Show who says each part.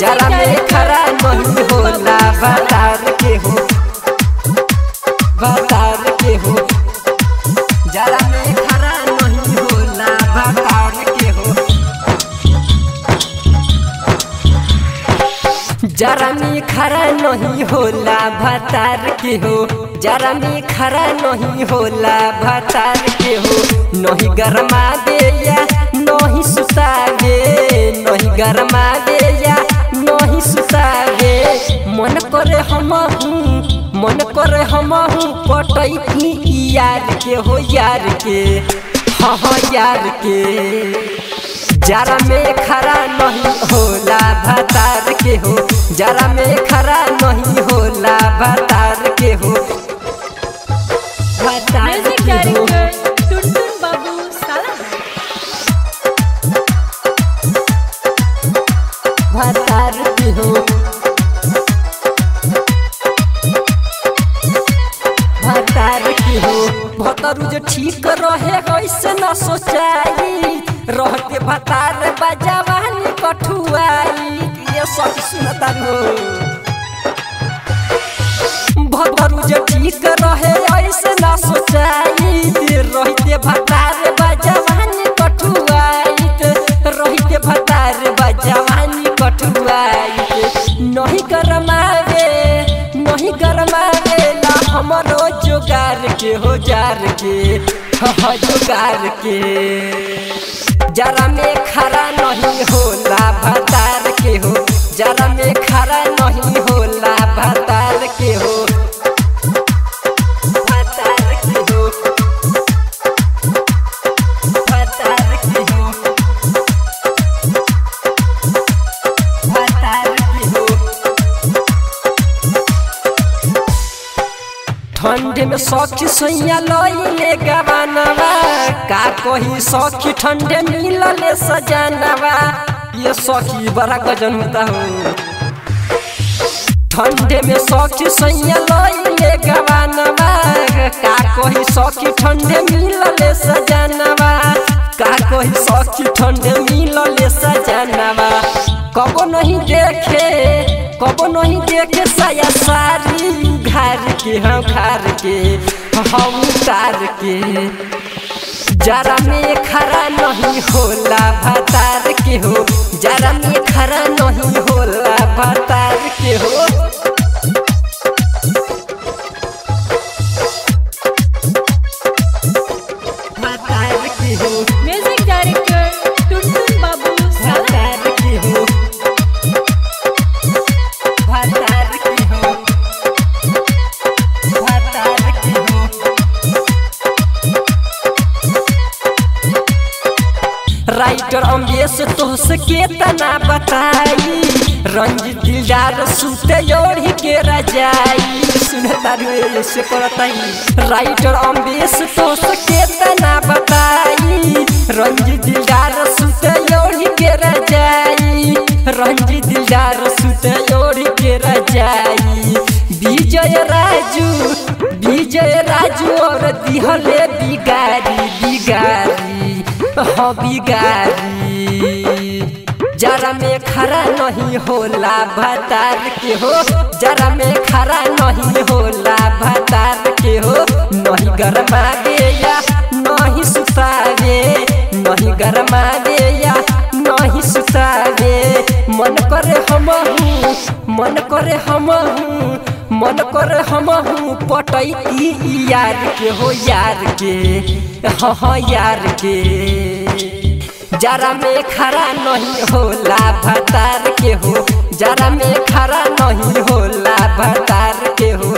Speaker 1: जरा में खरा नहीं होला भतार के हो भतार के हो जरा में खरा नहीं होला भतार के हो जरा में खरा नहीं होला भतार के हो जरा में खरा नहीं होला भतार के हो नहीं गरमा दे या नहीं सुतावे नहीं गरमा दे या नहीं सुतावे मन करे हम मन करे हम पटैती यार के हो यार के हाँ हाँ यार के जरा में खरा नहीं होला भतार के हो जरा में खरा नहीं होला भतार के हो भतार
Speaker 2: म्यूजिक
Speaker 1: के हो
Speaker 2: डायरेक्टर टुनटुन बाबू साला
Speaker 1: भतार के हो भतार के हो भतरू जो ठीक रहे ऐसे न सोचाई रह के भतार बजावानी कठुआई ये सब सुनता हो भतरू जे ठीक रहे ऐसे ना सोचाई रहिते भतार बजवानी कठुआइत रहिते भतार बजवानी कठुआइत नहीं गरमावे नहीं गरमावे ना हमरो जोगार के हो जार के ह जोगार के जरा में खरा नहीं होला भतार के हो जरा में खरा नहीं होला भतार के हो भतार के हो भतार के हो भतार के हो ठंडे में सखी सैया लइले गवानवा का कही सखी ठंडे मिलले सजानवा ये सखी बड़ा गजन होता हो ठंडे में सखी सैया लइले गवानवा का कही सखी ठंडे मिलले सजानवा का कही सखी ठंडे मिलले सजानवा कबो नहीं देखे कबो नहीं देखे साया सारी घर के हम घर के हम उतार के जरा में खरा नहीं होला भतार के हो जरा में खरा नहीं होला भतार के हो भतार के हो
Speaker 2: म्यूजिक डायरेक्टर टुनटुन बाबू साला
Speaker 1: भतार के हो भतार के हो भतार के हो राइटर अम्बेस तोहस के तना बताई रंजित दिलदार सुते ओढ़ी के रजाई सुनता रे से करताई राइटर अम्बेस तोहस के तना बताई रंजित दिलदार सुते ओढ़ी के रजाई रंजित दिलदार सुते ओढ़ी के रजाई विजय राजू विजय राजू और दिहले बिगारी बिगारी हाँ बिगारी जरा में खरा नहीं होला भतार के हो जरा में खरा नहीं होला भतार के हो नहीं गरमा दे या नहीं सुतावे नहीं गरमा दे या नहीं सुतावे मन करे हम मन करे हम मन करे हम पटैती यार के हो यार के हाँ हाँ यार के जरा में खरा नहीं होला भतार के हो जरा में खरा नहीं होला भतार के हो